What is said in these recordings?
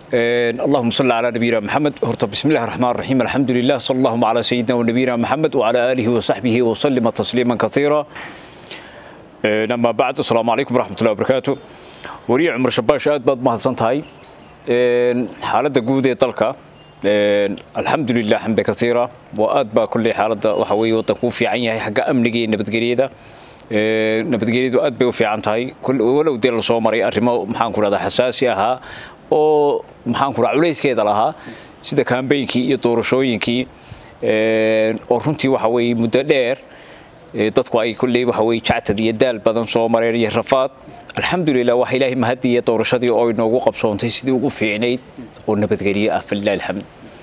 اللهم صل على نبينا محمد هرت بسم الله الرحمن الرحيم الحمد لله صلى الله على سيدنا ونبينا محمد وعلى آله وصحبه وسلم تسليما كثيرا أما بعد السلام عليكم ورحمة الله وبركاته وريع عمر شباش آد بعد ما هدسنتهاي حالة جودة طلقة الحمد لله حمد كثيرة وآد با كل حالة وحوي وتكون في عينها حق أمنجي نبتقريده nabadgelyadu aad bay u fiican tahay walow dee la soo maray arrimo maxaan ku rahdaa xasaasi ahaa oo maxaan ku rahaa culayskeeda lahaa sida kaambeynkii iyo doorashooyinkii oo runtii waxa weeye muddo dheer dadku ay kulley waxa weeye jactad iyo daal badan soo mareen iyo rafaad alxamdulilah waxa ilaahay mahadiya doorashadii oo inoogu qabsoontay sidii ugu fiicnayd oo nabadgelyo ah falilah alxamd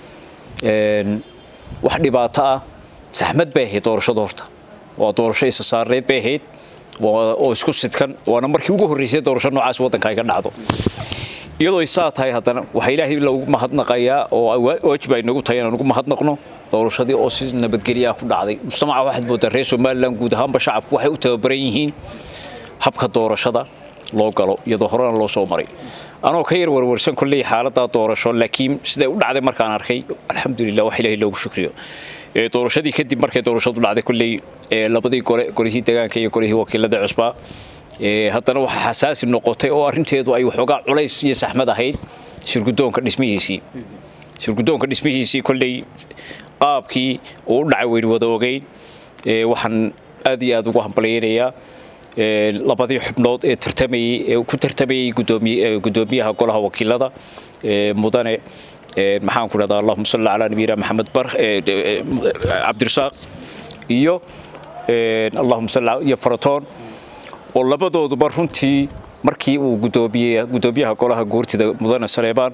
wax dhibaato ah saxmad bay ahayd doorashada horta waa doorasho isa saareed bay ahayd oo isku sidkan waana markii ugu horreysay doorasho noocaas waddanka ay ka dhacdo iyadoo ay saa tahay haddana waxaa ilaahay loogu mahadnaqayaa oo waajib ay nagu tahay inaan ugu mahadnaqno doorashadii oo si nabadgelyo ah ku dhacday mujtamaca waxaad moodaa reer somaliland guud ahaanba shacabku waxay u tababaran yihiin habka doorashada loo galo iyadoo horena loo soo maray anoo ka yar warwarsan kolley xaaladdaa doorasho laakiin siday u dhacday markaan arkay alxamdulilah wax ilaahay loogu shukriyo doorashadii kadib markay doorashadu dhacday kolley labadii gole golihii deegaanka iyo golihii wakiilada cusbaa haddana waxaa xasaasi noqotay oo arrinteedu ay waxoogaa culays iyo saxmad ahayd shirgudoonka dhismihiisii shirgudoonka dhismihiisii kolley qaabkii uu u dhacay weynu wada ogeyn waxaan aad iyo aad ugu hambalyaynayaa labadii xubnood ee tartamayey ee ku tartamayey gudoomiyaha golaha wakiilada mudane maxaan ku dhahdaa allahuma salli calaa nabiyina maxamed bar cabdirasaaq iyo allahuma salli iyo faratoon oo labadooduba runtii markii uu gudoomiye gudoomiyaha golaha guurtida mudane saleebaan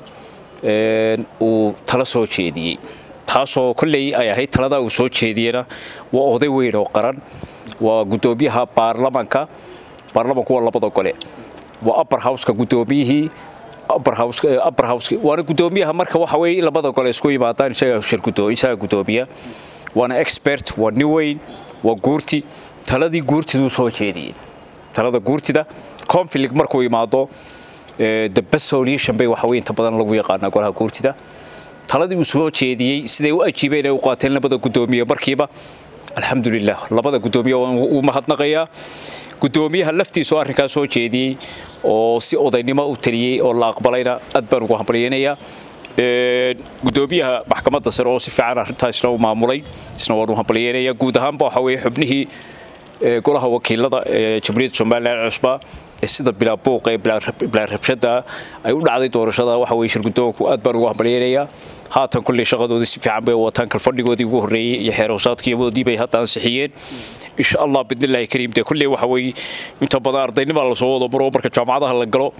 uu tala soo jeediyey taasoo kolley ay ahayd taladaa uu soo jeediyena waa oday weyn oo qaran waa gudoomiyaha baarlamanka baarlamanku waa labada gole waa upper houseka gudoomiyihii upper house waana gudoomiyaha marka waxa weeye labada gole isku yimaadaan isaga shirgudo isaga gudoomiya waana expert waa nin weyn waa guurti taladii guurtiduu soo jeediyey talada guurtida conflict markuu imaado the best solution bay waxa weeye inta badan lagu yaqaanaa golaha guurtida taladii uu soo jeediyey siday u ajiibeen ay u qaateen labada gudoomiye markiiba alxamdulilah labada gudoomiye uu mahadnaqayaa gudoomiyaha laftiisa oo arrinkaas soo jeediyey oo si odaynimo u taliyey oo la aqbalayna aad baan ugu hambalyaynayaa gudoomiyaha maxkamadda sare oo si fiican arrintaasna u maamulay isna waan u hambalyaynayaa guud ahaanba waxa weeye xubnihii golaha wakiilada ee jamhuuriyadda somaliland cusba ee sida bilaa buuqa ee bilaa rabshada ay u dhacday doorashada waxa weeye shirgudoonku aad baan ugu hambalyaynayaa haatan kulley shaqadoodii si fiican bay wataan kalfadhigoodii ugu horreeyey iyo xeer hoosaadkiiyadoodii bay hadda ansixiyeen insha allah bidnillahi kariim dee kulley waxa weeye inta badan ardaynima lasoo wado maro marka jaamacadaha la galo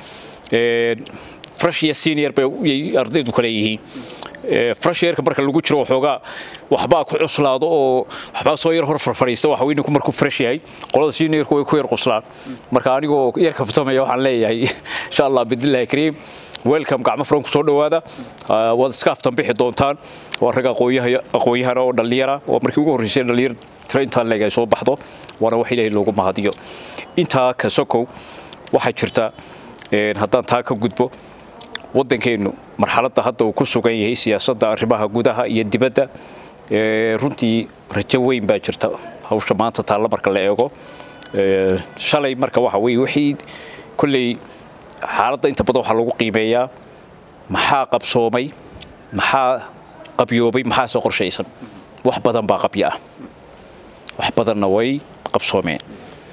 fresh iyo senior bay ardaydu kale yihiin fresh yearka marka lagu jiro waxoogaa waxbaa ku cuslaado oo waxbaa soo yar hor farfadhiista waxa weeye ninku markuu fresh yahay qolada seniorku way ku yar quslaan marka anigoo yar kaftamaya waxaan leeyahay insha allah bidnillahi kariim welcome gacmo furan kusoo dhowaada waad iska aftan bixi doontaan waa rag aqoon-yahana oo dhallinyara waa markii ugu horreysay dhallinyar tira intaan leeg ay soo baxdo waana wax ilaahay loogu mahadiyo intaa ka sokow waxaa jirta haddaan taa ka gudbo waddankeennu marxaladda hadda uu ku sugan yahay siyaasadda arrimaha gudaha iyo dibadda runtii rajo weyn baa jirta hawsha maanta taalla marka la eego shalay marka waxa weye wixii kolley xaaladda inta badan waxaa lagu qiimeeyaa maxaa qabsoomay maxaa qabyoobay maxaase qorshaysan wax badan baa qabyo ah wax badanna way qabsoomeen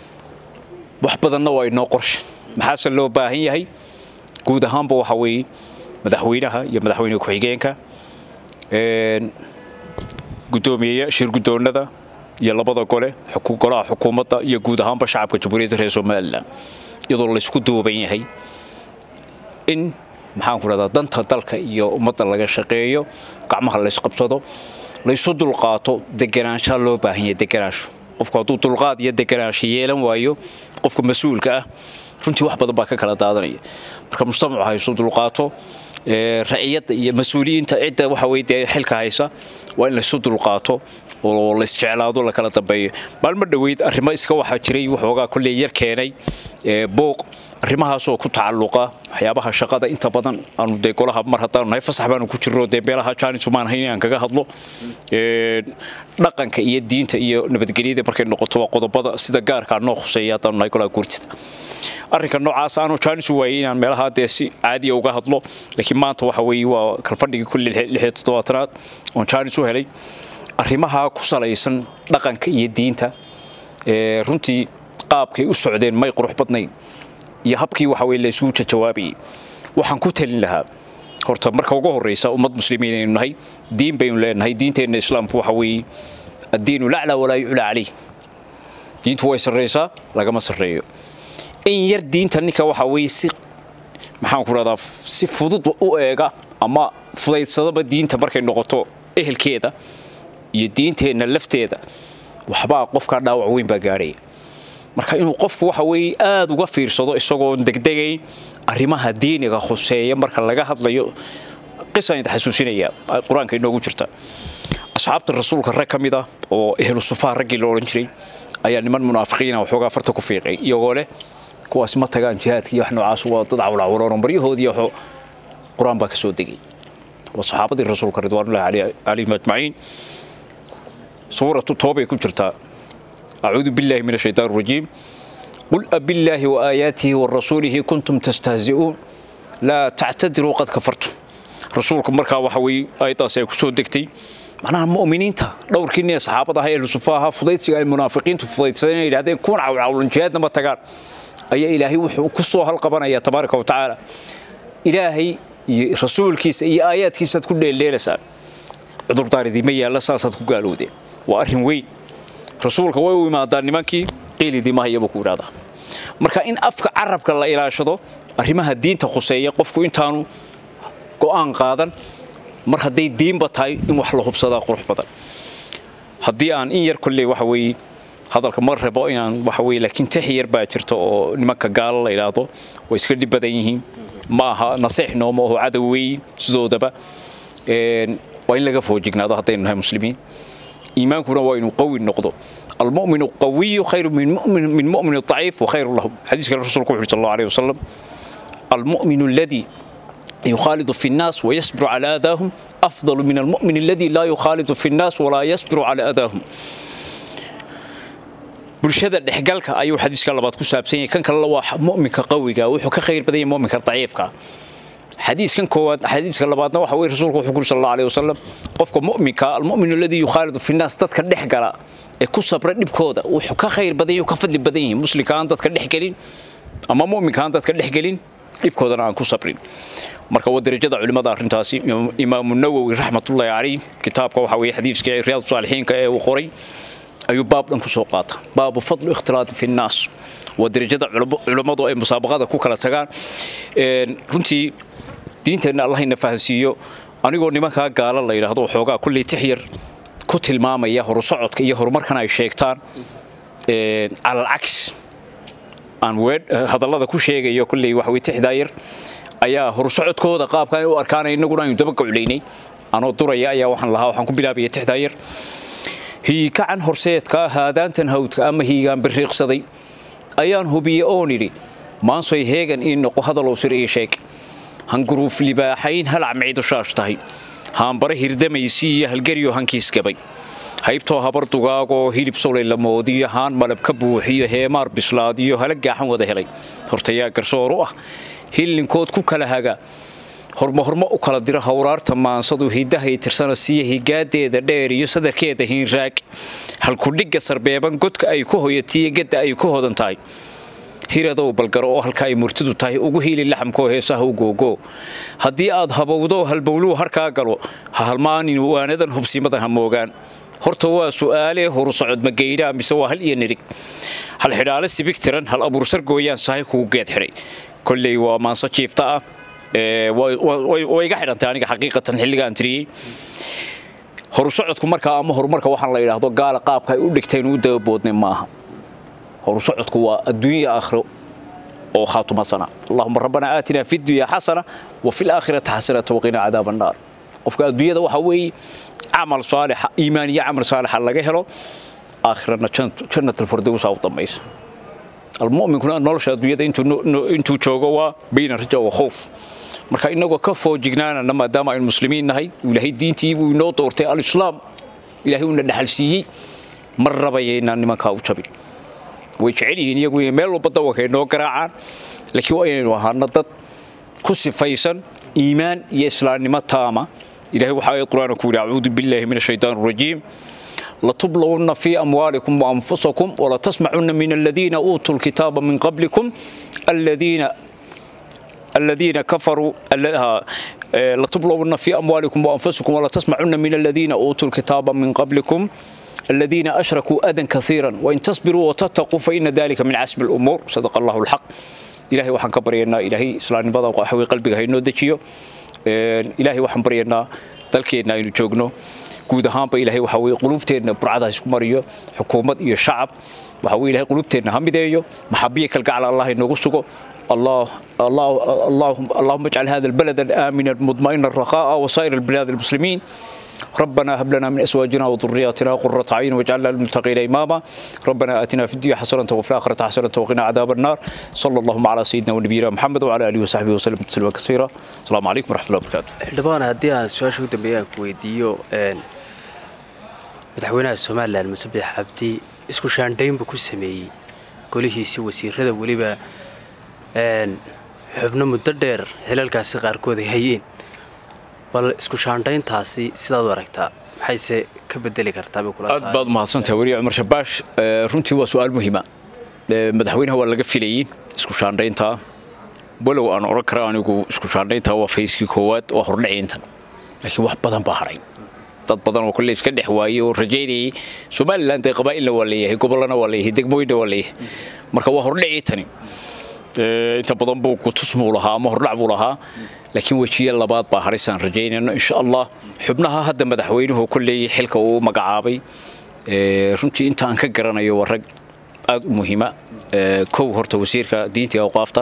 wax badanna waa inoo qorshe maxaase loo baahan yahay guud ahaanba waxa weeye madaxweynaha iyo madaxweyne ku-xigeenka gudoomiyeya shir gudoonada iyo labada gole golaha xukuumadda iyo guud ahaanba shacabka jamhuuriyadda reer somalilan iyadoo laysku duuban yahay in maxaan ku rahdaa danta dalka iyo ummadda laga shaqeeyo gacmaha laysqabsado laysu dulqaato deganaanshaa loo baahan yahay deganaansho qofku hadduu dulqaad iyo deganaansho yeelan waayo qofka mas-uulka ah runtii wax badan baa ka kala daadanaya marka mujtamacu hayso dulqaato raciyadda iyo mas-uuliyiinta cidda waxa weye dee xilka haysa waa in laysu dulqaato oo la isjeclaado la kala dambeeyo maalmo dhoweyd arrimo iska waxaa jiray waxoogaa kolley yar keenay booq arrimahaasoo ku tacalluqa waxyaabaha shaqada inta badan aanu dee golaha mar haddaanu nahay fasax baanu ku jirno dee beelaha jaanisu maan hayn aan kaga hadlo dhaqanka iyo diinta iyo nabadgelyada markay noqoto waa qodobada sida gaarkaa noo khuseeya haddaanu nahay golaha guurtida arrinka noocaas aanu jaanisu waayey inaan meelaha dee si caadiya uga hadlo laakiin maanta waxa weeye waa kalfadhigii kulli lixyo toddobaatanaad oon jaanis u helay arrimaha ku salaysan dhaqanka iyo diinta runtii qaabkay u socdeen may qurux badnayn iyo habkii waxa weye la isugu jawaabayay waxaan ku talin lahaa horta marka ugu horreysa ummad muslimiin aynu nahay diin baynu leenahay diinteenna islaamku waxa weeye addiinu laclaa walaa yuclaa calayh diintu way sarraysaa lagama sarreeyo in yar diinta ninka waxa weeye si maxaan ku rahdaa si fudud u eega ama fudaydsadaba diinta markay noqoto ehelkeeda iyo diinteenna lafteeda waxbaa qofkaa dhaawac weyn baa gaadhaya marka inuu qofku waxa weeye aada uga fiirsado isagoon degdegayn arrimaha diiniga khuseeya marka laga hadlayo qisaan idin xasuusinaya qur-aanka inoogu jirta asxaabta rasuulka rag ka mid ah oo ehlu sufaa raggii la odhan jiray ayaa niman munaafiqiina waxoogaa farta ku fiiqay iyagoo leh kuwaas ma tagaan jihaadka iyo wax noocaas waa dad cawlacawloon baryahoodii waxoo qur-aan baa ka soo degay waa saxaabadii rasuulka ridwaanullahi calayhim ajmaciin suuratu toobay ku jirtaa أعوذ بالله من الشيطان الرجيم قل أبالله وآياته ورسوله كنتم تستهزئون لا تعتذروا قد كفرتم رسولكم مركا وحوي آيات سيكسو دكتي معناها مؤمنين تا دور كيني أصحابة هاي الصفاها فضيت سيغا المنافقين تفضيت سيغا إلى هذين كون عول عول جهاد نما تقار أي إلهي وكسو هالقبنا يا تبارك وتعالى إلهي رسول كيس أي آيات كيس تكون الليلة سال عذر داري ذي ميا لا ساسات كقالوا دي وأرهم وين rasuulka way u imaadaan nimankii qiilidii mahayaba ku idhahdaa marka in afka carabka la ilaashado arrimaha diinta khuseeya qofku intaanu go'aan qaadan mar hadday diinba tahay in wax la hubsadaa qurux badan haddii aan in yar kolley waxa weeye hadalka ma rabo inaan waxa weeye laakiin tix yar baa jirta oo nimanka gaalo la idhaahdo way iska dhib badan yihiin ma aha nasiix nooma oo cadow weeyin sidoodaba waa in laga foojignaado haddaynu nahay muslimiin إيمانكنا وين قوي النقطة المؤمن القوي خير من مؤمن من مؤمن الضعيف وخير لهم حديث الرسول صلى الله عليه وسلم المؤمن الذي يخالط في الناس ويصبر على أذاهم أفضل من المؤمن الذي لا يخالط في الناس ولا يصبر على أذاهم bulshada dhexgalka ayuu xadiiska labaad ku saabsan yahay kan kale waa mu'minka qawiga wuxuu ka khayr badan yahay mu'minka daciifka xadiiskan koowaad xadiiska labaadna waxa weeye rasuulku wuxuu ku sallallahu alayhi wasallam qofka mu'minka almu'minu alladhi yukhalidu fi nas dadka dhex gala ee ku sabra dhibkooda wuxuu ka khayr badan yahay ka fadli badan yahay muslimka aan dadka dhex galin ama mu'minka aan dadka dhex galin dhibkoodana aan ku sabrin marka waa darajada culimada arrintaasi imaamu nawowi raxmatullaahi calayh kitaabka waxa weeye xadiiska riyaad saalixiinka ee uu qoray ayuu baab dhan ku soo qaata baabu fadlu ikhtilaati fi nnaas waa darajada culimmadu ay musaabaqada ku kala tagaan runtii diinteenna allahayna fahansiiyo anigoo nimankaa gaala la yidhaahdo waxoogaa kulley tix yar ku tilmaamaya horusocodka iyo horumarkan ay sheegtaan calalcagsi aan hadallada ku sheegayo kulley waxawey tixdaa yar ayaa horusocodkooda qaabka ay u arkaanay innaguna aynu daba goclaynay anoo duraya ayaa waxaan lahaa waxaan ku bilaabaya tixdaa yar hiikacan horseedka haadaantan hawdka ama hiigaan biriiqsaday ayaan hubiye oon idhi maansoy heegan ii noqo hadalow sir ii sheeg hanguruuf libaaxayn halac micidu shaash tahay haanbare hirdamaysi iyo halgeryo hankiis gabay haybtoo habar dugaagoo hilib solay la moodiyo haan malab ka buuxiyo heemaar bislaadiyo hala gaaxan wada helay hortayaa garsoor u ah hillinkood ku kala haga hormahormo u kala diro hawraarta maansadu hidahay tirsana siiya higaadeeda dheer iyo sadarkeeda hiinraag halkudhigga sarbeeban godka ay ku hoyatiyo gedda ay ku hodan tahay hiradow balgaro oo halka ay murtidu tahay ugu hiili laxamkoo heesaha u googoo haddii aad habowdo halbowluhu harkaa galo ha halmaanin waanadan hubsimada ha moogaan horta waa su'aalee horu socod mageydhaa mise waa hal iyo nirig hal xidhaale sibig tiran hal abuursar gooyaan sahay kugu geed xidhay kolley waa maanso jiifta ah way iga xidhantay aniga xaqiiqatan xilligaan tiriyey horusocodku markaa ama horumarka waxaan la yidhaahdo gaala qaabka ay u dhigteen u dababoodnay maaha horusocodku waa adduunya aakhiro oo khaatuma sana allahuma rabbana aatina fi dunya xasana wa fi laakhirati xasanata waqina cadaaba annaar qofka adduunyada waxa weeye camal saalixa iimaan iyo camal saalixa laga helo aakhirana jannat alfirdowsa u dambaysa almu'minkuna nolosha adduunyada intuu joogo waa bayna raja wa khowf marka inagoo ka foojignaanana maadaama aynu muslimiin nahay ilaahay diintii uu inoo doortay alislaam ilaahay uuna dhaxal siiyey mar rabayaynaan nimankaa u jabin way jecel yihiin iyagu meel walba dawanka ay noo garaacaan laakiin waa inaynu ahaano dad ku sifaysan iimaan iyo islaamnimo taama ilahay waxa ayad qur-aanka ku yidhi acuudu billaahi min ashaytaan arajiim لتبلغن في أموالكم وأنفسكم ولتسمعن من الذين أوتوا الكتاب من قبلكم الذين الذين كفروا لتبلغن في أموالكم وأنفسكم ولتسمعن من الذين أوتوا الكتاب من قبلكم الذين أشركوا أذى كثيرا وإن تصبروا وتتقوا فإن ذلك من عزم الأمور صدق الله الحق إلهي وحن كبرينا إلهي إسلام بضا وحوي قلبك هينو دجيو إلهي وحن برينا dalkeenna aynu joogno guud ahaanba ilaahay waxa weye qulubteenna burcada isku mariyo xukuumad iyo shacab waxa weye ilahay qulubteenna ha mideeyo maxabiya kalgacal allah inoogu sugo الله الله اللهم اللهم اجعل هذا البلد آمنا مطمئنا رخاء وسائر البلاد المسلمين ربنا هب لنا من ازواجنا وذرياتنا قرة عين واجعلنا للمتقين اماما ربنا اتنا في الدنيا حسنه وفي الاخره حسنه وقنا عذاب النار صلى الله على سيدنا ونبينا محمد وعلى اله وصحبه وسلم تسليما كثيرا السلام عليكم ورحمه الله وبركاته xildhibaan haddii aan su-aasha ugu dambeeya aan ku weydiiyo madaxweynaha somalilan musabix cabdi isku shaandhayn buu ku sameeyey golihiisii wasiirada weliba xubno muddo dheer xilalkaasi qaarkood ay hayeen bal isku shaandhayntaasi sidaad u aragtaa maxayse ka bedeli kartaa bay kula aad baad umahadsantahay weli cumar shabaash runtii waa su-aal muhiima madaxweynaha waa laga filayey isku shaandhaynta walow aan odhan kara anigu isku shaandhaynta waa fayskii koowaad waa hordhaciintan laakiin wax badan baa haray dad badan oo kolley iska dhex waayey oo rajaynayay somalilan dee qabaa'ilna waa leeyahay gobollana waa leeyahay degmooyinna waa leeyahay marka waa hordhacii tani inta badan buu kutusmuu lahaa ama hordhac buu lahaa laakiin wejiye labaad baa harisaan rajaynayno insha allah xubnaha hadda madaxweynuhu kolley xilka uu magacaabay runtii inta aan ka garanayo waa rag aad u muhiima kow horta wasiirka diinta iyo awqaafta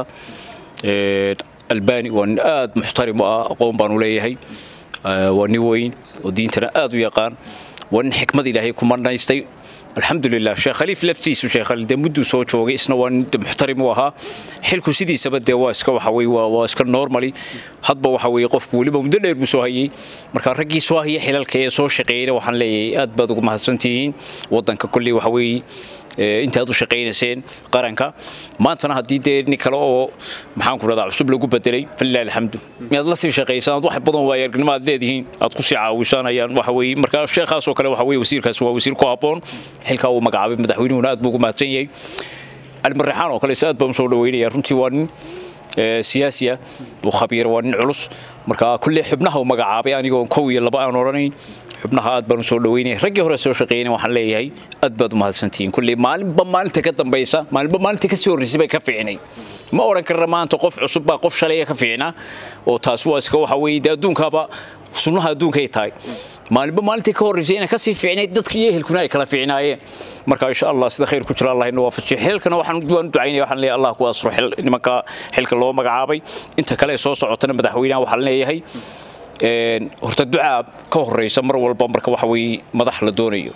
albani waa nin aad muxtarim u ah aqoon baanu leeyahay waa nin weyn oo diintana aad u yaqaan waa nin xikmad ilaahay ku marnaystay alxamdulilah sheekh khaliif laftiisu sheekh khaliif dee mudduu soo joogay isna waa nin muxtarim u ahaa xilku sidiisaba dee waa iska waxa weye waa iska normally hadba waxa weye qofku weliba muddo dheer buu soo hayay marka raggii soo haya xilalka ee soo shaqeeyna waxaan leeyahay aad baad ugu mahadsantihiin waddanka kolley waxa weeye intaad u shaqaynayseen qaranka maantana haddii dee nin kale oo maxaan ku rahdaa cusub lagu bedelay falilah alxamdu inaad la sii shaqaysaan wax badan waa aragnimo aad leedihiin aad ku sii caawisaan ayaan waxa weeye marka sheekhaas oo kale waxa weeye wasiirkaas waa wasiir ku habboon xilkaa uu magacaabay madaxweynuhuna aad buu ugu mahadsan yahay calimarreexaan oo kale is aad baan usoo dhaweynaya runtii waa nin siyaasi ah oo khabiir waa nin culus marka kulle xubnaha uu magacaabay anigoon kow iyo laba aan odhanayn xubnaha aad baan usoo dhaweynaya raggii hore soo shaqeeyna waxaan leeyahay aad baad u mahadsantihiin kulle maalinba maalinta ka dambaysa maalinba maalinta kasii horreysay bay ka fiicnay ma odhan karna maanta qof cusub baa qof shalaya ka fiicnaa oo taas waa iska waxa weeye dee adduunkaaba sunnaha adduunkay tahay maalinba maalintii ka horreysay inay kasii fiicnayd dadka iyo ehelkuna ay kala fiicnaayeen marka insha allah sida khayr ku jira allah inoo waafajiyo xilkana waxaan waan ducaynaya waxaan leeyahay allah ku asro xil nimanka xilka loo magacaabay inta kale ee soo socotana madaxweynaha waxaan leeyahay horta ducaa ka horeysa mar walba marka waxa weeye madax la doonayo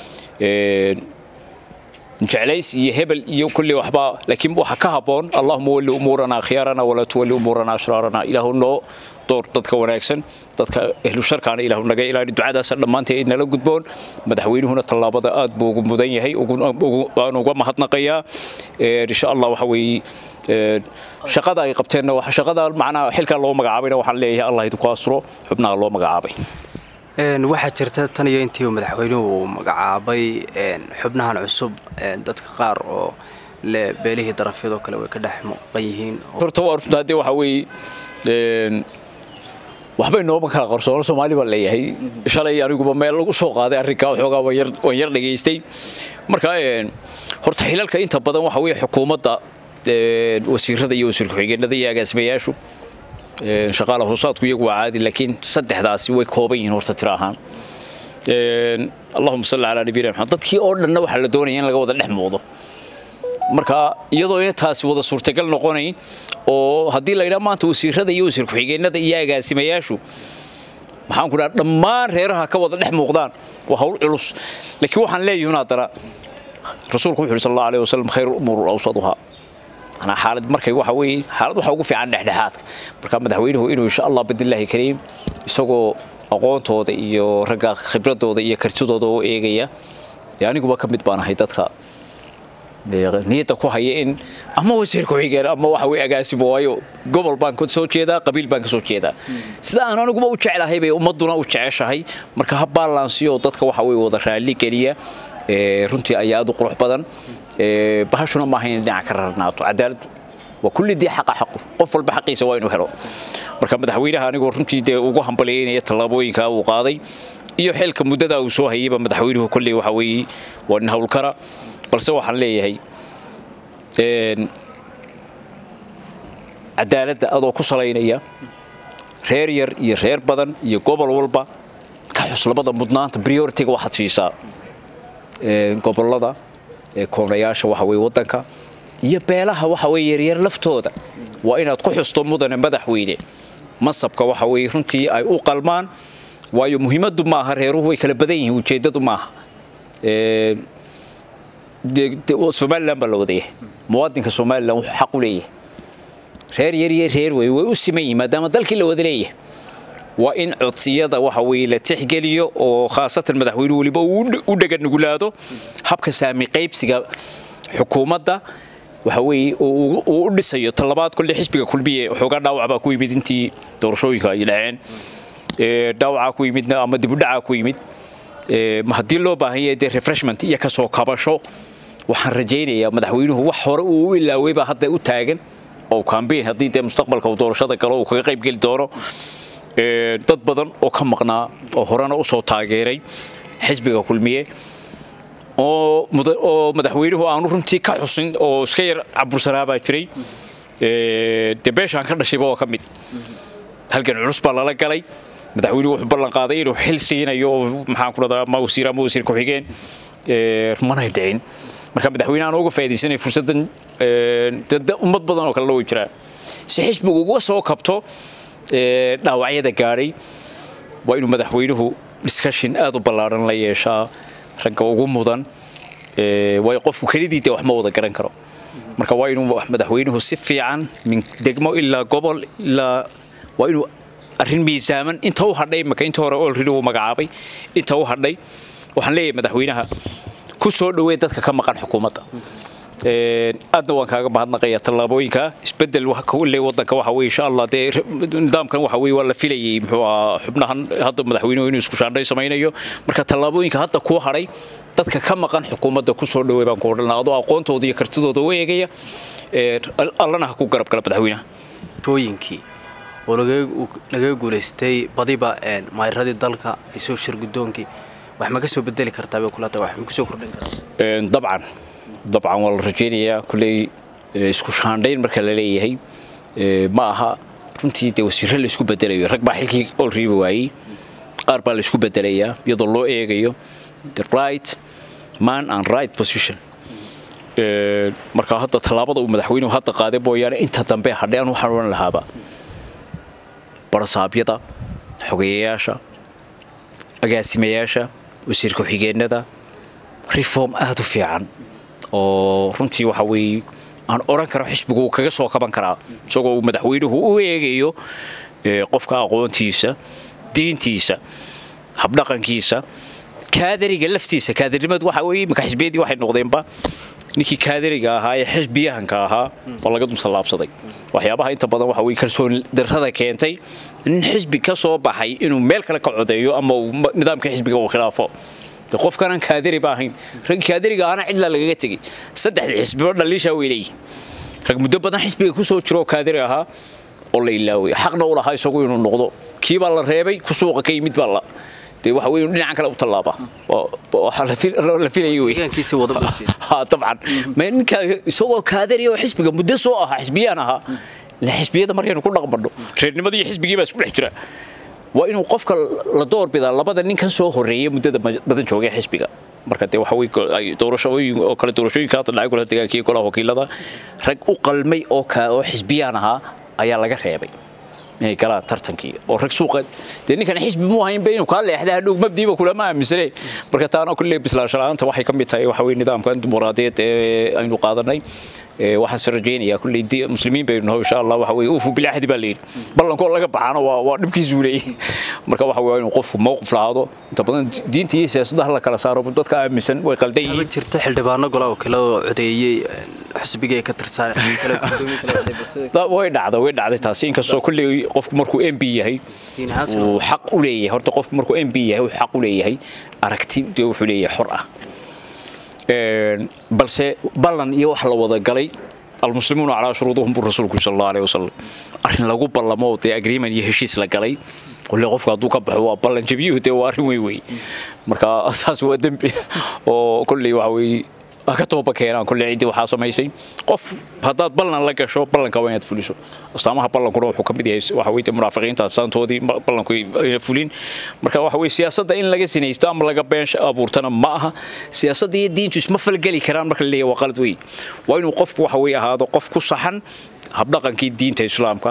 jeclays iyo hebel iyo kulli waxba laakiin waxa ka haboon allahuma walli umuurana khiyaarana walaa tuwalli umuurana ashraarana ilaahu noo door dadka wanaagsan dadka ehlu sharkaana ilaahu naga ilaali ducadaasa dhammaantay ay nala gudboon madaxweynuhuna tallaabada aad buu ugu mudan yahay waan uga mahadnaqayaa insha allah waxa weeye shaqada ay qabteenna shaqada macnaha xilka loo magacaabayna waxaan leeyahay allah idinku asro xubnaha loo magacaabay waxaa jirta tan iyo intii madaxweynuhu uu magacaabay xubnahan cusub dadka qaar oo le beelihii darafyadoo kale way ka dhex muuqan yihiin horta waa runta haddii waxa weeye waxbay nooma kala qarsoon soomaali baa leeyahay shalay aniguba meel lagu soo qaaday arrinkaa waxoogaa waan yar dhegaystay marka horta xilalka inta badan waxa weeye xukuumadda wasiirada iyo wasiir ku-xigeenada iyo agaasimayaashu shaqaala hoosaadku iyagu waa caadi laakiin saddexdaasi way kooban yihiin horta tiro ahaan allahuma salli calaa nabiyina maxamed dadkii oo dhanna waxaa la doonaya in laga wada dhex muuqdo marka iyadoo ina taasi wada suurtagal noqonayn oo haddii la yidhaha maanta wasiirada iyo wasiir ku-xigeenada iyo agaasimayaashu maxaan ku dhaha dhammaan reeraha ka wada dhex muuqdaan waa hawl culus laakiin waxaan leeyihin haddana rasuulku wuxuu yidhi sal allahu alayh wasalam khayru umuur awsaduhaa anaa xaalad markay waxa weeye xaalad waxa ugu fiican dhexdhexaadka marka madaxweynuhu inuu insha allah bidillaahi kariim isagoo aqoontooda iyo ragga khibradooda iyo kartidooda u eegaya dee aniguba ka mid baan ahay dadka niyadda ku haya in ama wasiir ku-xigeen ama waxa weye agaasibo waayo gobol baan ka soo jeedaa qabiil baan ka soo jeedaa sida aan aniguba u jeclahay bay ummadduna u jeceshahay marka ha baalansiyo dadka waxa weye wada raalli geliya runtii ayaa aad u qurux badan bahashuna maaha inay dhinaca ka rarnaato cadaaladdu waa kulli dii xaqa xaqu qof walba xaqiisa waa inuu helo marka madaxweynaha anigoo runtii dee ugu hambaliyaynaya tallaabooyinka uu qaaday iyo xilka muddada uu soo hayayba madaxweynuhu kolley waxa weeye waa nin howlkara balse waxaan leeyahay cadaaladda adoo ku salaynaya reer yar iyo reer badan iyo gobol walba ka xus labada mudnaanta prioritiga waxaad siisaa gobolada koonayaasha waxa weye waddanka iyo beelaha waxa weye yaryar laftooda waa inaad ku xusto mudane madaxweyne masabka waxa weye runtii ay u qalmaan waayo muhiimaddu maaha reeruhu way kala badan yihiin ujeeddadu maaha somalilan baa la wadayahay muwaadinka somalilan wuxuu xaq u leeyahay reer yariyo reer wey way u siman yihin maadaama dalkii la wada leeyahay waa in codsiyada waxa weye la tixgeliyo oo khaasatan madaxweynuhu weliba u dheganugulaado habka saami qaybsiga xukuumadda waxa weeye uu u dhisayo talabaad kolle xisbiga kulmiye xoogaa dhaawac baa ku yimid intii doorashooyinka ay dhaceen dhaawacaa ku yimid ama dibudhacaa ku yimid haddii loo baahan yahay dee refreshment iyo kasoo kabasho waxaan rajaynayaa madaxweynuhu wax hore uu u ilaaway baa hadda u taagan oo cambaign haddii dee mustaqbalka uu doorashada galo uu kaga qayb geli doono dad badan oo ka maqnaa oo horena usoo taageeray xisbiga kulmiye oo madaxweynuhu aanu runtii ka xusin oo iska yar cabursanaa baa jiray dee beeshaan ka dhashayba oo ka mid halgan culus baa lala galay madaxweynuhu wuxuu ballan qaaday inuu xil siinayo oo maxaan ku dhadaa ama wasiir ama wasiir ku-xigeen manay dhicin marka madaxweyne aan uga faaidaysanay fursaddan ummad badan oo kalena way jiraan si xisbigu uga soo kabto dhaawacyada gaadhay waa inuu madaxweynuhu discussion aad u ballaaran la yeeshaa ragga ugu mudan waayo qofku kelidii dee wax ma wada garan karo marka waa inuu madaxweynuhu si fiican min degmo ilaa gobol ilaa waa inuu arrin miisaaman inta u hadhay maka inta hore olredi uu magacaabay inta u hadhay waxaan leeyahay madaxweynaha ku soo dhawee dadka ka maqan xukuumadda aadna waan kaaga mahadnaqayaa tallaabooyinka isbedel kulle wadanka waxa weye insha allah dee nidaamkan waxa weye waa la filayay muxuu ahaa xubnahan hadda madaxweynuhu inuu isku shaandhay samaynayo marka tallaabooyinka hadda kuu hadhay dadka ka maqan xukuumadda ku soo dhawey baan ku odhanaa adoo aqoontooda iyo kartidooda u eegaya allana ha ku garab gala madaxweynaha tooyinkii oo lagaga guulaystay badiba maayiradii dalka isoo shir guddoonkii wax ma ka soo bedeli kartaa bay kula tahay wax ma kusoo kordhin karaa dabcan dabcan waa la rajaynayaa kulley isku shaandhayn marka la leeyahay ma aha runtii dee wasiirro la isku bedelayo rag baa xilkii olriiba waayey qaar baa la isku bedelayaa iyadoo loo eegayo the right man and right position marka hadda tallaabada uu madaxweynuhu hadda qaaday mooyaane inta dambe hadhay aan waxaan odhan lahaaba barasaabyada xogeyayaasha agaasimayaasha wasiir ku-xigeenada reform aada u fiican oo runtii waxa weeye aan odhan karo xisbigu uu kaga soo kaban karaa isagoo uu madaxweynuhu u eegayo qofka aqoontiisa diintiisa habdhaqankiisa kaadariga laftiisa kaadarnimadu waxa weeye imika xisbiyadii waxay noqdeenba ninkii kaadariga ahaa ee xisbiyahanka ahaa oo laga dul tallaabsaday waxyaabaha inta badan waxa weye kalsooni darrada keentay nin xisbi ka soo baxay inuu meel kale ka codeeyo ama uu nidaamka xisbiga uu khilaafo de qofkanaan kaadari ba ahayn rag kaadariga ahana cidlaa lagaga tegey saddexdii xisbiba dhaliishaa way leeyihin rag muddo badan xisbiga ku soo jiro oo kaadari ahaa oo la ilaaway xaqna u lahaa isagu inuu noqdo kii baa la reebay ku suuqa ka yimid baa la dee waxa weeye dhinacan kale u tallaaba waxaa la filayay wey deegaankiisii wada ha dabcan ma ninka isagoo kaadari oo xisbiga muddo soo ahaa xisbiyaan ahaa la xisbiyada markaynu ku dhaqmadho reernimada iyo xisbigii baa isku dhex jira waa inuu qofka la doorbidaa labada ninkan soo horeeyay muddada badan joogay xisbiga marka dee waxa weye doorashooyin oo kale doorashooyinka hadda dhacay golaha deegaanka iyo golaha wakiilada rag u qalmay oo ka oo xisbiyaan ahaa ayaa laga reebay inay galaan tartankii oo rag suuqa dee ninkan xisbi muu haynba inuu kaa leexda hadhow mabdiiba kulama aaminsane marka taana kulle bislaansho la-aanta waxay ka mid tahay waxa weye nidaamkan dimuqraadiyeed ee aynu qaadanay waxaan is rajaynayaa kulley muslimiin baynu naho insha allah waxa weye uufu bilaaxdi baa layidhi ballankoo laga baxaana waa waa dhibkiisuu leeyahy marka waxa weye inuu qofku mowqif lahaado inta badan diinta iyo siyaasadda la kala saaro dadka aaminsan way qaldan yihiin jirta xildhibaano golaha wakiilada codeeyey xisbigay ka tirsan way dhacda way dhacday taasi inkastoo kulley qofku markuu m b yahay uu xaq u leeyahay horta qofku markuu m b yahay uu xaq u leeyahay aragti dee wuxuu leeyahay xor ah balse ballan iyo wax la wada galay almuslimuuna calaa shuruudihum buu rasuulku sal allahu alayhi wasalam arrin lagu ballamo dee agreement iyo heshiis la galay kulle qofka hadduu ka baxo waa ballan jabiyuhu dee waa arrin weyn wey marka taas waa dembi oo kulley waxa weeye ka tooba keenaan kulle ciddii waxaa samaysay qof haddaad ballan la gasho ballanka waa inaad fuliso astaamaha ballankuna wuxuu ka mid yahay waxa weye munaafiqiinta astaantoodii ballanku ayna fulin marka waxa weye siyaasadda in laga sinaysto ama laga been abuurtana ma aha siyaasadda iyo diintu isma falgeli karaan marka la leeyahay waa qalad wey waa inuu qofku waxa weye ahaado qof ku saxan habdhaqankii diinta islaamka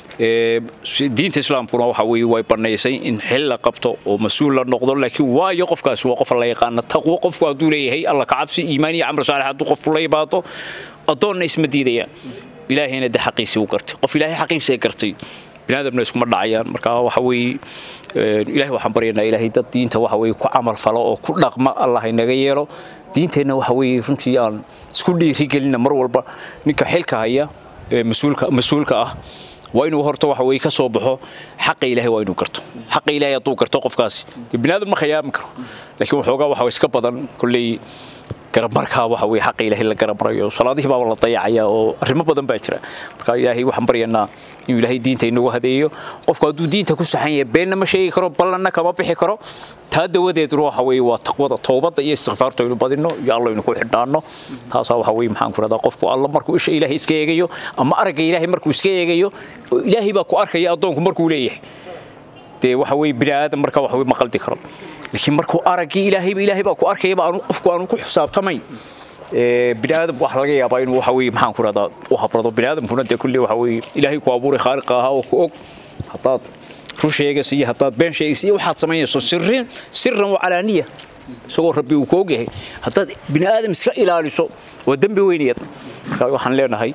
diinta islaamkuna waxa weye way banaysay in xil la qabto oo mas-uul la noqdo laakiin waayo qofkaasi waa qof la yaqaana taqwo qofku hadduu leeyahay alla kacabsi iimaan iyo camr saalix hadduu qofku la yimaado addoonna isma diidayaan ilaahayna de xaqiisii u gartay qof ilaahay xaqiisii gartay binaadamna iskuma dhacayaan marka waxa weeye ilaahay waxaan baryaynaa ilaahay dad diinta waxa weye ku camal falo oo ku dhaqma allah inaga yeelo diinteenna waxa weeye runtii aan isku dhiirigelina mar walba ninka xilka haya mas-uulka mas-uulka ah waa inuu horta waxa weye ka soo baxo xaqa ilaahay waa inuu garto xaqa ilaahay hadduu garto qofkaasi binaadam ma khiyaami karo laakiin waxoogaa waxa iska badan kolley garamarkaa waxa weye xaqa ilaahay la garamarayo salaadihii baaba la dayacaya oo arrimo badan baa jira marka ilaahay waxaan baryaynaa inuu ilaahay diinta inagu hadeeyo qofku hadduu diinta ku saxan yahay beenna ma sheegi karo ballanna kama bixi karo taa dawadeeduna waxa weye waa taqwada toobadda iyo istikfaarta aynu badino iyo alla aynu ku xidhnaano taasaa waxa weye maxaan ku rahdaa qofku alla markuu isha ilaahay iska eegayo ama aragga ilaahay markuu iska eegayo ilaahay baa ku arkaya addoonku markuu leeyahay dee waxa weye bini aadam marka waxa weye ma qaldi karo laakiin markuu araggii ilaahayba ilaahay baa ku arkayaba aanu qofku aanu ku xisaabtamayn bini aadam waxa laga yaabaa inuu waxa weye maxaan ku rahdaa u habrado bini aadamkuna dee kulli waxa weye ilaahay ku abuuray khaaliqa ahaa oo ku og haddaad run sheegaysa iyo haddaad been sheegaysa iyo waxaad samaynayso sirrin sirran wa calaaniya isagoo rabbi uu ku ogyahay haddaad bini aadam iska ilaaliso waa dembi weynayad marka waxaan leenahay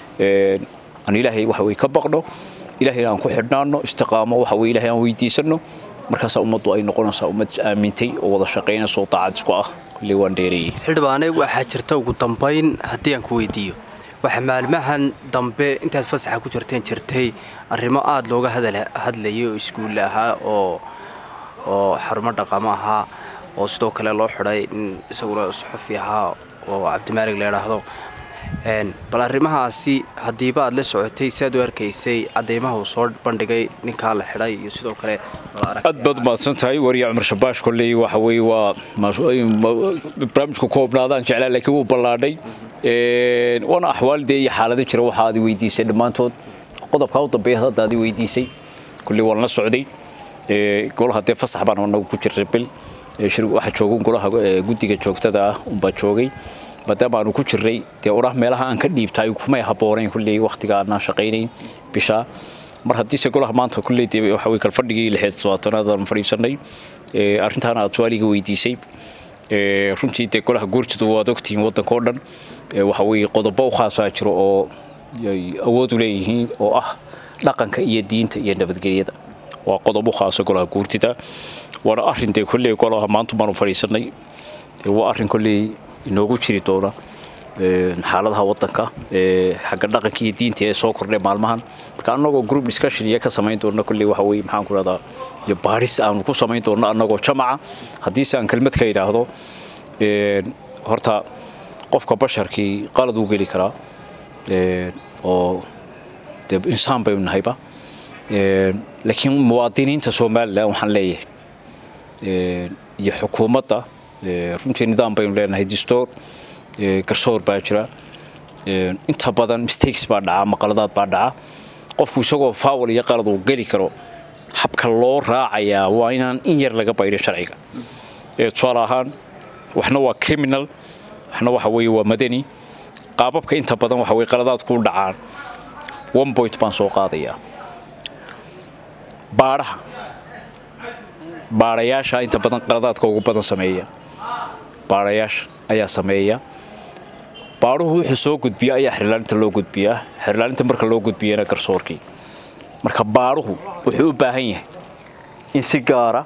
aan ilaahay waxa weye ka baqno ilaahayna aan ku xidhnaano istiqaamo waxa weye ilaahay aan weydiisano markaasaa ummaddu ay noqonaysaa ummad is aamintay oo wada shaqaynaysa oo daacad isku ah kulley waan dheereeyey xildhibaane waxaa jirta ugu dambayn haddii aan ku weydiiyo waxa maalmahan dambe intaad fasaxa ku jirteen jirtay arrimo aada looga hadlayay oo iskuulle ahaa oo oo xarumo dhaqamo ahaa oo sidoo kale loo xidhay in isaguna suxufi ahaa oo cabdimaalig la idhaahdo bal arrimahaasi haddiiba aad la socotay si aad u arkaysay cadeymaha uu soo bandhigay ninkaa la xidhay iyo sidoo kale aad baad mahadsan tahay wariya cumar shabaash kolley waxa weye waa barnaamijku koobnaadaan jeclaa laakiin wuu ballaadhay waana axwaaldee iyo xaalado jira waxa aad weydiisay dhammaantood qodobkaa u dambeeya hadda aad weydiisay kolley waan la socday golaha dee fasax baan anagu ku jirray bil waxa joogan golaha guddiga joogtada ah unbaa joogay maadaama aanu ku jirray dee odhah meelaha aan ka dhiibtay kumay habboonayn kulley wakhtiga aanaan shaqaynayn bishaa mar haddiise golaha maanta kulley dee waxa weye kalfadhigii lixeed todobaatanaad aan fadhiisanay arrintaana aad su-aaliga weydiisay runtii dee golaha guurtidu waad ogtihiin waddanka oo dhan waxa weye qodobo u khaasaa jiro oo awood u leeyihiin oo ah dhaqanka iyo diinta iyo nabadgelyada waa qodob u khaasa golaha guurtida waana arrin dee kolley golaha maanta baanu fadhiisanay waa arrin kolley inoogu jiri doona xaaladaha wadanka xagga dhaqanka iyo diinta ee soo kordhay maalmahan marka annagoo group discussion iyo ka samayn doona kolley waxa weye maxaan ku rahdaa iyo baaris aanu ku samayn doona annagoo jamaca haddiise aan kelmad ka idhaahdo horta qofka basharkii qalad uu geli karaa oo dee insaan baynu nahayba laakiin muwaadiniinta somalilan waxaan leeyahay iyo xukuumadda runtii nidaam baynu leenahay distoor garsoor baa jira inta badan mistakes baa dhaca maqaladaad baa dhaca qofku isagoo faawal iyo qalad uu geli karo habka loo raacayaa waa inaan in yar laga baydhin sharciga tusaale ahaan waxna waa criminal waxna waxa weeye waa madani qaababka inta badan waxa weye qaladaadku u dhacaan one point baan soo qaadayaa baadhaha baadhayaasha inta badan qaladaadka ugu badan sameeya baadhayaasha ayaa sameeya baadhuhu wuxuu soo gudbiya ayaa xirlaalinta loo gudbiyaa xirlaalinta marka loo gudbiyana garsoorkii marka baadhuhu wuxuu u baahan yahay in si gaara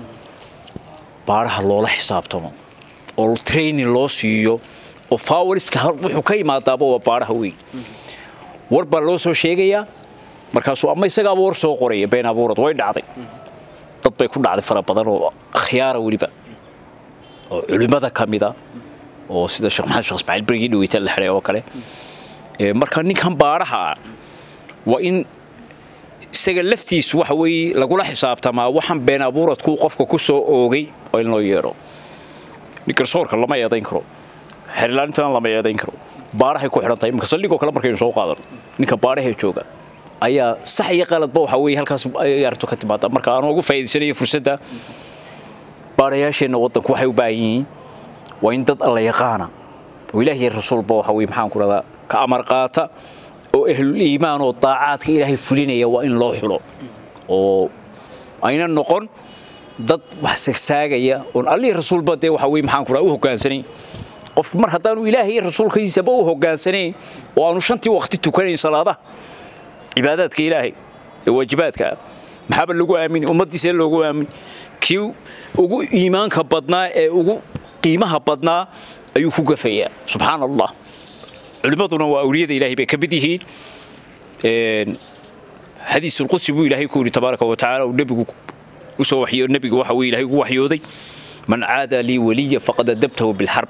baadhaha loola xisaabtamo oo training loo siiyo oo fawariska wuxuu ka imaadaaba waa baadhaha weyn war baa loo soo sheegayaa markaasuu ama isagaaba war soo qoraya been abuurad way dhacday dad bay ku dhacday fara badan oo akhyaara weliba oo culimmada ka mida oo sida sheekh maxamed sheekh ismaaciil berigii dhaweyta la xidhay oo kale marka ninkan baadhaha ah waa in isaga laftiisu waxa weeye lagula xisaabtamaa waxaan been abuuradku qofka ku soo oogay oo in loo yeedho garsoorka lama eedayn karo xerilaalintana lama eedayn karo baadhahay ku xidhan tahay imika saldhigoo kale markaynu soo qaadano ninka baadhahee jooga ayaa sax iyo qaladba waxa weeye halkaas ay arrintu ka timaada marka aan ugu faa'iidaysanayo fursadda baadhayaasheenna waddanku waxay u baahan yihiin waa in dad alla yaqaana oo ilaahiy rasuulba waxa weye maxaan ku rahdaa ka amar qaata oo ahlul iimaan oo daacaadka ilaahay fulinaya waa in loo xulo oo ayna noqon dad wax sagsaagaya oon allihii rasuulba dee waxa weye maxaan ku rahaa u hoggaansanayn qofku mar haddaanu ilaahay iyo rasuulkiisaba u hoggaansanayn oo aanu shantii waqti tukanayn salaadaha cibaadaadka ilaahay ee waajibaadka ah maxaaba lagu aamini ummaddiisa loogu aamini kii ugu iimaanka badnaa ee ugu qiimaha badnaa ayuu ku gafayaa subxaana allah culimmaduna waa awliyada ilaahay bay ka mid yihiin xadiisulqudsi buu ilaahay ku yidhi tabaaraka wa tacaala uu nebigu usoo waxyo nebigu waxa weye ilaahay ugu waxyooday man caada lii waliya faqad adabtahu bilxarb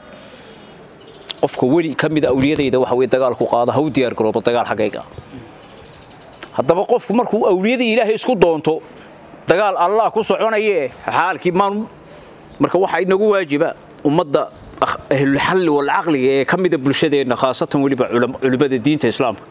qofka weli ka mida awliyadayda waxa weye dagaalku qaada ha u diyaar garooba dagaal xaggayga haddaba qofku markuu awliyadii ilaahay isku doonto dagaal allah ku soconayee xaalkii maan marka waxaa inagu waajiba ummadda ahlulxalli walcaqliga ee ka mida bulshadeenna khaasatan weliba culimmada diinta islaamka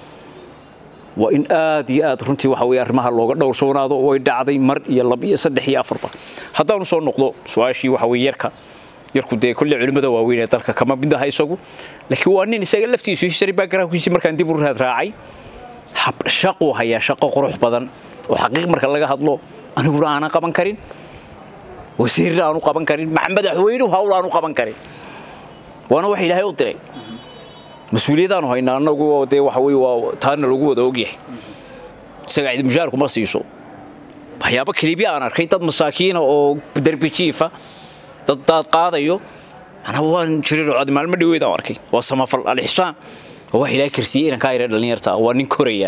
waa in aad iyo aad runtii waxa weye arrimaha looga dhowrsoonaado way dhacday mar iyo laba iyo saddex iyo afarba haddaanu soo noqdo su-aashii waxa weye yarka yarku dee kolle culimmada waaweyn ee dalka kama mid aha isagu laakiin waa nin isaga laftiisu history backgroundkiisii markaan dib u raad raacay shaquu hayaa shaqo qurux badan oo xaqiiq marka laga hadlo aniguna aanan qaban karin wasiirna aanu qaban karin madaxweynuhu hawl aanu qaban karin waana wax ilaahay u diray mas-uuliyadaanu haynaa annagu dee waxa weye waa taana lagu wada ogyahay isaga cid mushaarku ma siiso waxyaabo kelibya aan arkay dad masaakiina oo derbi jiifa dad daad qaadayo anaba waan jirin cod maalmo dhaweed aan arkay waa samafal alixsaan waa wax ilaahay karsiiyey inaan kaa yara dhallinyarta waa nin koraya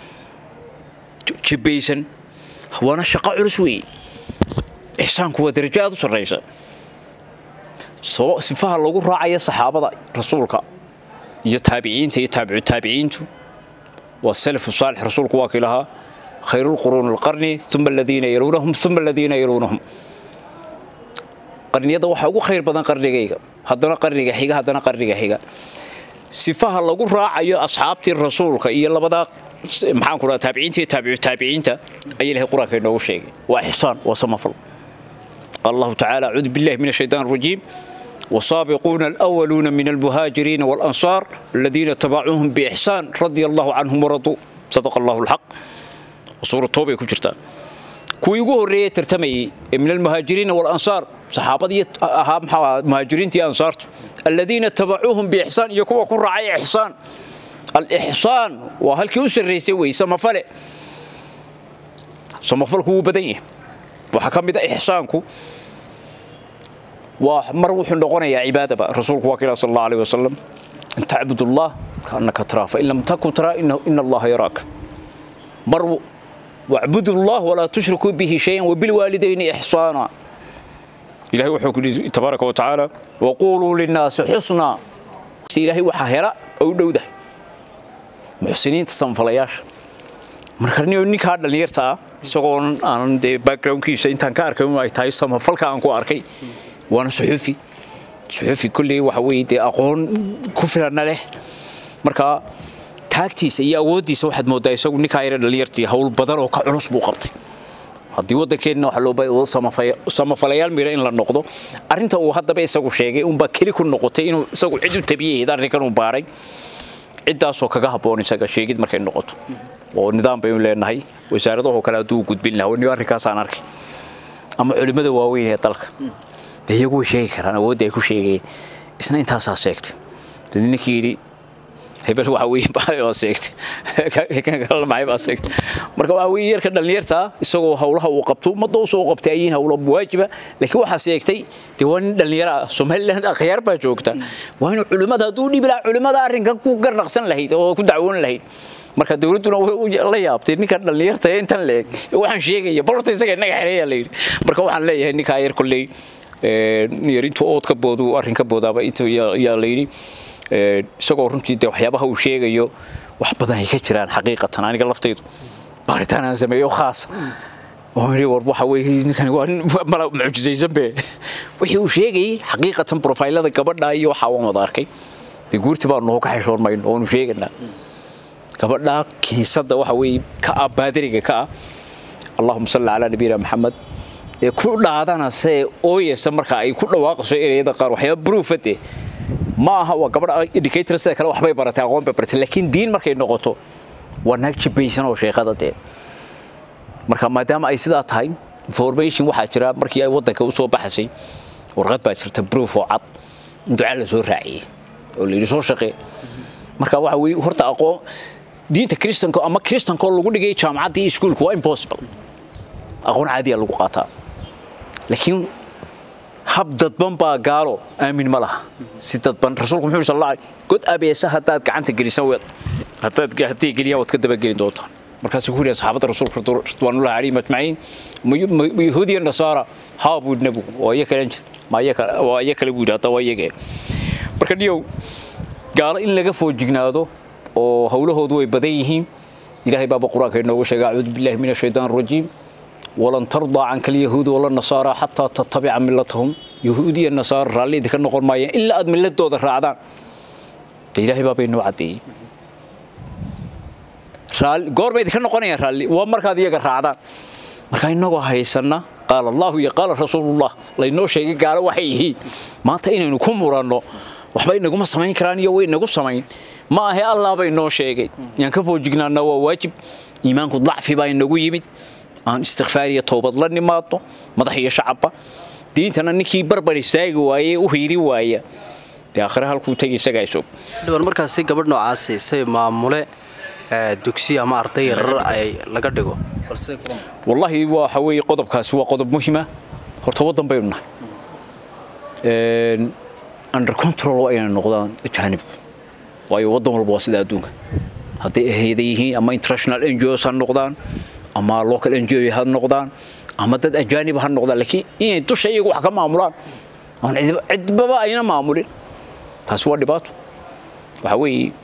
jibbaysan waana shaqo culus weeye ixsaanku waa darajo aad u sarraysa sifaha lagu raacaya saxaabada rasuulka iyo taabiciinta iyo taabicu taabiciintu waa salafu saalix rasuulku waa kii lahaa khayru lquruuni alqarni uma aladiina yaluunahum uma aladiina yaluunahum qarniyada waxaa ugu khayr badan qarnigayga haddana qarniga xiga haddana qarniga xiga sifaha lagu raacayo asxaabtii rasuulka iyo labadaa maxaan ku dhaha taabiciinta iyo taabicu taabiciinta ayaa ilahay qur-aanka inoogu sheegay waa ixsaan waa samafal قال الله تعالى أعوذ بالله من الشيطان الرجيم والسابقون الأولون من المهاجرين والأنصار الذين تبعوهم بإحسان رضي الله عنهم ورضوا صدق الله الحق وسورة توبة كجرتا كوي يقول ريه ترتمي من المهاجرين والأنصار صحابة أهم مهاجرين تي أنصار الذين تبعوهم بإحسان يكون كن رعي إحسان الإحسان وهل كيوسر ريسوي سمفلة سمفلة هو بدنيه waxaa ka mid a ixsaanku waa mar wuxuu noqonayaa cibaadaba rasuulku waa kila sal allah alayh wasalam an tacbud allah kaannaka taraa fain lam takun taraa ina allaha yaraaka mar wacbudu allah walaa tushrikuu bihi shayan wabilwaalidayni ixsaana ilahay wuxuu ku yidhi tabaaraka wa tacaala waquuluu linnaasi xusnaa ilaahay waxaa hela oo u dhowdahay muxsiniinta samfalayaasha marka ninkaa dhallinyarta ah isagoo aanan dee backgroundkiisa intaan ka arkay ay tahay samafalka aan ku arkay waana suxuufi suxuufi kolley waxa weeye dee aqoon ku filanna leh marka taagtiisa iyo awooddiisa waxaad mooddaa isagu ninkaa yara dhallinyartii hawl badan oo ka culus buu qabtay haddii waddankeenna waxa loo baahday samafalayaal mira in la noqdo arrinta uu haddaba isagu sheegay unbaa keli ku noqotay inuu isagu cid u tabiyahayd arrinkan uu baaray ciddaasoo kaga habboon isaga sheegid markay noqoto oo nidaam baynu leenahay wasaaradahoo kale hadduu gudbin lahaa ni arrinkaasaan arkay ama culimmada waaweyn ee dalka dee iyagu way sheegi karaan awoodda ay ku sheegayeen isna intaasaa sheegtay dad ninkii yidhi hebel waxa weeye baa sheegtay kan kale maxay baa sheegtay marka waxa weeye yarka dhalinyarta isagoo hawlaha uu qabto ummadda u soo qabtay ayiin hawlo waajiba laakiin waxaa sheegtay dee waa nin dhalinyaro ah somaliland akhyaar baa joogta waa inuu culimmada hadduu dhibi lahaa culimmada arrinkan ku garnaqsan lahayd oo ku dacwoon lahayd marka dawladduna la yaabtay ninka dhalinyarta ee intan leeg waxaan sheegaya bal horta isaga inaga xereeyaa la yidhi marka waxaan leeyahay ninkaa yar kolley yar intuu ood ka boodu arrin ka boodaaba inta yaa la yidhi isagoo runtii dee waxyaabaha uu sheegayo wax badan ay ka jiraan xaqiiqatan aniga laftaydu baaritaan aan sameeyo khaas oo yidhi war waxa weeye ninkani waa mala mucjisaysan be wixii uu sheegayay xaqiiqatan profaylada gabadha iyo waxa waan wada arkay dee guurti baan noo ka xishoon mayno oonu sheeganaa gabadha kiniisadda waxa weeye ka ah baadiriga ka ah allahuma salli calaa nabiyina maxamed ee ku dhaadana see ooyeysa marka ay ku dhawaaqayso ereyada qaar waxyaaba bruufade ma aha waa gabadha indicator sida kale waxbay baratay aqoon bay baratay laakiin diin markay noqoto waa naag jibaysan oo sheekada dee marka maadaama ay sidaa tahay information waxaa jira markii ay waddanka u soo baxaysay warqad baa jirta proof oo cad in duca la soo raaciyey oo la yidhi soo shaqee marka waxa weeye horta aqoon diinta kristanka ama kristanka oo lagu dhigay jaamacadda iyo iskuulka waa impossible aqoon caadiya lagu qaataa laakiin hab dadban baa gaalo aamin ma laha si dadban rasuulku muxuu sal allah god abeesa haddaad gacanta gelisan weed haddaad haddii geliyaan waad ka dabageli doontaan markaasuu ku yidhi saxaabadda rasuulka ridwaanullahi calayhim ajmaciin ma yahuudiya nasaara haa buu yidhi nebigu waa iya kalen waa iya kale buu yidhi hadda waa iyagee marka dhiyow gaalo in laga foojignaado oo howlahoodu way badan yihiin ilaahay baaba qur-aanka inoogu sheegay acuudu billahi min ashaytaan arajiim ولن ترضى عنك اليهود ولا النصارى حتى تتبع ملتهم يهودية النصارى رالي ذيك النقر مايا إلا أد ملت دو ذا رعدان إلهي بابا إنو عدي رالي قور بيدي كان نقرنيا رالي ومركا ديك رعدان مركا إنو هايسنا قال الله يا قال رسول الله لإنو شيء قال وحيه ما تأينا نكون مرانو waxba inaguma samayn karaan iyo way inagu samayn ma ahe allah bay inoo sheegay yaan ka foojignaana waa waajib iimaanku dacfi baa inagu yimid aan istikfaar iyo toobad la nimaadno madax iyo shacabba diintana ninkii barbar istaagi waaye u hiiri waaya dee aakhire halkuu tegi isagaa isog dhiban markaasi gabadh noocaasi say maamule dugsi ama arday yarar ay laga dhigo wallaahi waxa weeye qodobkaasi waa qodob muhima horta waddan baynu nahay under control waa inay noqdaan ajaanibku waayo waddan walba waa sida adduunka hadday ahayda yihiin ama international ngos ha noqdaan ama local ngo ha noqdaan ama dad ajaanib ha noqdaan laakiin inay dusha iyagu wax ka maamulaan oon cidbaba ayna maamulin taasi waa dhibaato waxa weeye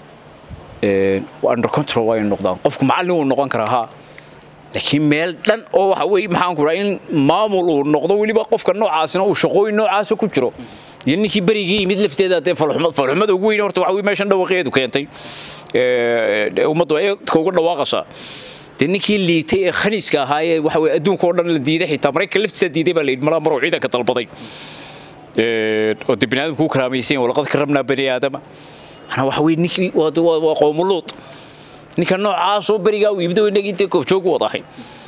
under control waa inay noqdaan qofku macallin wuu noqon karaa haa laakiin meel dhan oo waxa weeye maxaan ku in maamul uu noqdo weliba qofka noocaasina uu shaqooyin noocaasa ku jiro iyo ninkii berigii yimid lafteeda dee falxumad falxumada ugu weyn horta waxa weye meeshan dhawaqeedu keentay ummaddu ay dadka uga dhawaaqaysaa dee ninkii liitay ee khaniiska ahaa ee waxa weye adduunka oo dhan la diiday xitaa maraykan laftiisa diiday baa la yidhi malaa maruu ciidanka dalbaday oo dee bini aadamku u karaamaysan walaqad karramnaa bani aadama manaa waxa weye ninkii waa qoomuluud ninka noocaasoo berigaa uu yimid oo inagii dee goobjoog u wada ahay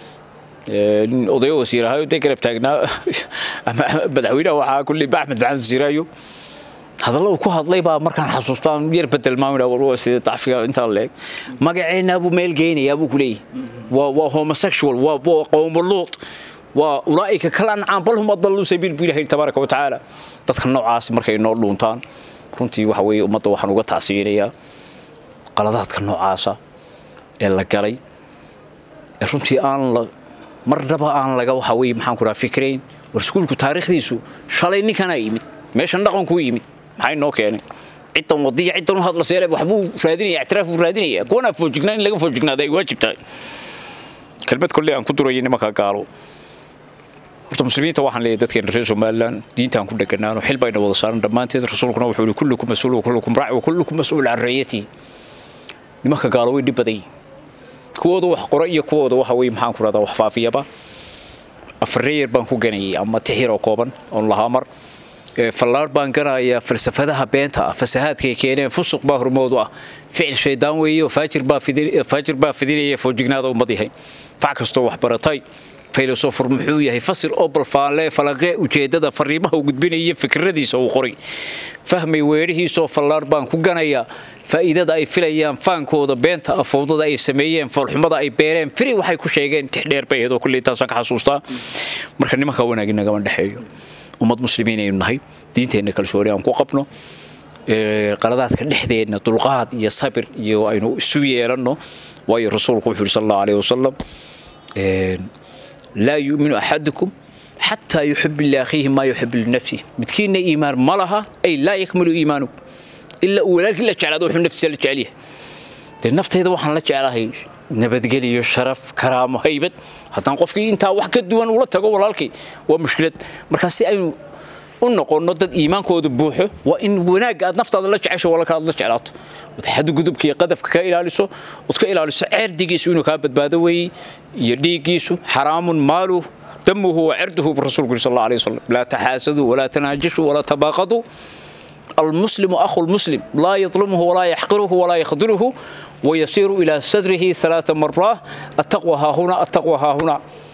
odayo wasiir ahayo dee garab taagnaa madaxweynaha waxaa kulli axmed maxamed siraayo hadalla uu ku hadlay baa markaan xasuustaan yar bedel maamina war sida dacfiga intaa leeg magaceenna buu meel geynayaa buu ku leeyahay waa waa homosexual waa waa qowmuluud waa ulaa'ika kal ancaan bal hum adalluu sabiil buu ilahay tabaaraka wa tacaala dadka noocaas markay noo dhuuntaan runtii waxa weeye ummadda waxaan uga tacsiyinayaa qaladaadka noocaasa ee la galay ee runtii aan la marnaba aan laga waxa weeye maxaan ku dhaha fikrayn war iskuulku taariikhdiisu shalay ninkanaa yimid meeshan dhaqankuu yimid maxay noo keenay ciddan wadiya ciddan u hadla seere waxbuu raadinaya ictiraaf buu raadinaya kuwanaa foojignaa in laga foojignaada ay waajib tahay kelmad kolley aan ku durayay nimanka gaalo horta muslimiinta waxaan leeyahay dadkeena reer somaliland diintaan ku dheganaano xil bayna wada saaran dhammaanteed rasuulkuna wuxuu yihi kullukum mas-uul wa kullukum raaci wa kullukum mas-uul can rayatihi nimanka gaalo way dhib badan yihin kuwooda wax qora iyo kuwooda waxa weye maxaan ku rahdaa wax faafiyaba afarreeyar baan ku ganayay ama tixir oo kooban oon lahaa mar fallaar baan garayaa falsafadaha beenta ah fasahaadkay keeneen fusuq baa hormoodu ah ficil shaydaan weeye oo faajir baa fidinaya foojignaada ummad yahay fac kastoo wax baratay filosofor muxuu yahay fasir oo balfaalee falaqee ujeeddada fariimaha u gudbinaya fikradiisa uu qoray fahmay weedhihiisoo fallaar baan ku ganayaa faa'iidada ay filayaan faankooda beenta afowdada ay sameeyeen foolxumada ay beereen firi waxay ku sheegeen tixdheer bay ahayd oo kulley taasaan ka xasuustaa marka nimanka wanaagi nagama dhexeeyo ummad muslimiin aynu nahay diinteenna kalsooni aan ku qabno qaladaadka dhexdeenna dulqaad iyo sabir iyo aynu isu yeelanno waayo rasuulku wuxuu yidhi sal allahu alayhi wasalam laa yu'minu axadukum xataa yuxib liakhiihi maa yuxib linafsih midkiinna iimaan ma laha ay laa yakmilu iimaanu ilaa uu walaalkii la jeclaado wuxuu naftiisa la jecel yahay dee naftayda waxaan la jeclahay nabadgeliyo sharaf karaamo haybad haddaan qofkii intaa wax ka duwan ula tago walaalkii waa mushkilad markaa si aynu u noqonno dad iimaankooda buuxo waa in wanaagga aad naftaada la jecesho walaalka aad la jeclaato ood xadgudubka iyo qadafka ka ilaaliso ood ka ilaaliso ceerdigiisu inuu kaa badbaado weeye iyo dhiiggiisu xaraamun maaluh damuhu wa cirduhu rasuulku yiri sal allahu alayhi wasallam laa taxaasaduu walaa tanaajashuu walaa tabaaqaduu المسلم أخو المسلم لا يظلمه ولا يحقره ولا يخذله ويسير إلى صدره ثلاث مرات التقوى ها هنا التقوى ها هنا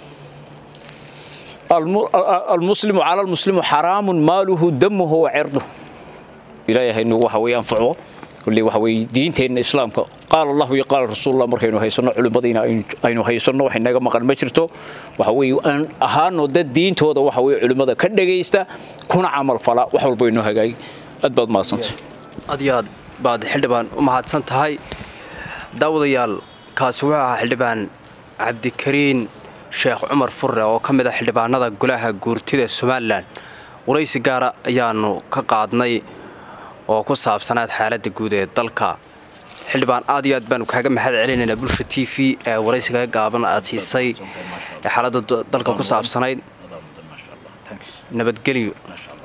المسلم على المسلم حرام ماله دمه وعرضه إلهي إنه وحوي أنفعه كل وحوي دينتين الإسلام قال الله وقال رسول الله مركينو هيسنو علمدينا aynu haysano wax inaga maqan ma jirto waxa weey aan ahaano dad diintooda waxa weey culimada ka dhageysta kuna camal fala wax walba inoo hagaag aad baad mahadsantay aad iyo aad baad xildhibaan u mahadsan tahay daawadayaal kaasi wuxuu ahaa xildhibaan cabdikariin sheekh cumar furre oo ka mid ah xildhibaanada golaha guurtida somalilan waraysi gaara ayaanu ka qaadnay oo ku saabsanaad xaaladda guud ee dalka xildhibaan aad iyo aad baanu kaaga mahad celinaynaa bulsha t v ee waraysigaga gaaban aad siisay ee xaaladda dalka ku saabsanayd nabadgelyo